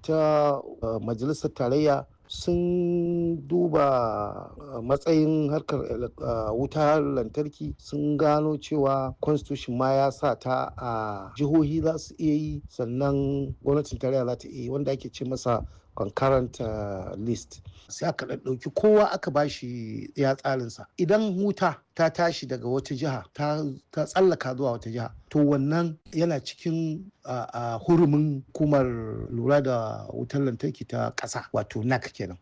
ta majalisar tarayya sun duba matsayin harkar wutar lantarki sun gano cewa constitution ma ya sa ta a jihohi za su iya yi sannan gwamnatin tarayya za ta iya yi wanda ake ce masa concurrent list sai aka ɗauki kowa aka bashi ya tsarinsa idan wuta ta tashi daga wata jiha ta tsallaka zuwa wata jiha to wannan yana cikin hurumin hukumar lura da wutar lantarki ta ƙasa wato nac kenan